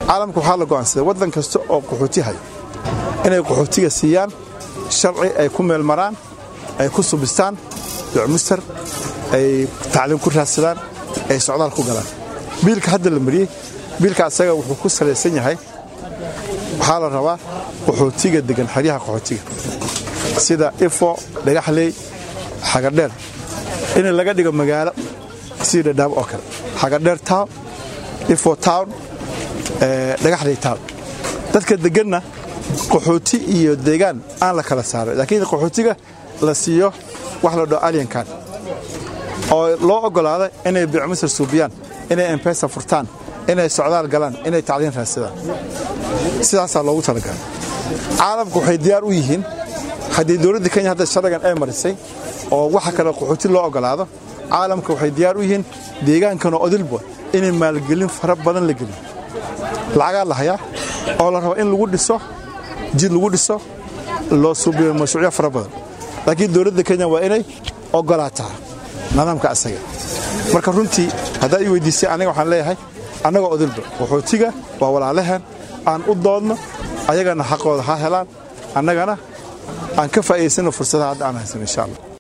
caalamka waxaa la go'aansaday waddan kasta oo qaxooti hayo inay qaxootiga siiyaan sharci ay ku meel maraan ay ku subistaan ducmustar ay tacliim ku raadsadaan ay socdaal ku galaan biilka hadda la mariyey biilka asaga wuxuu ku salaysan yahay waxaa la rabaa qaxootiga degan xeryaha qaxootiga sida ifo dhagaxley xagadheer in laga dhigo magaalo sida dhadhaab oo kale xagadheer town ifo town dhagaxley town dadka deganna qaxooti iyo deegaan aan la kala saaray laakiin qaxootiga la siiyo wax la dhao alyankan oo loo oggolaada inay bicmisar suubiyaan inay embesa furtaan inay socdaal galaan inay tacliin raadsadaan sidaasaa loogu talagalay caalamku waxay diyaar u yihiin haddii dowladda kenya hadda sharcigan ay marisay oo waxa kale qaxooti loo oggolaado caalamka waxay diyaar u yihiin deegaankanoo odilba inay maalgelin fara badan la geliyo lacagaa la hayaa oo la rabo in lagu dhiso jid lagu dhiso loo suubiyo mashruucyo fara badan laakiin dowladda kenya waa inay oggolaataa nidaamka asaga marka runtii haddaad ii weydiisay aniga waxaan leeyahay annagoo odilba qaxootiga waa walaalahan aan u doodno ayagana xaqooda ha helaan annagana aan ka faa'idaysano fursadaha hadda aan haysan insha allah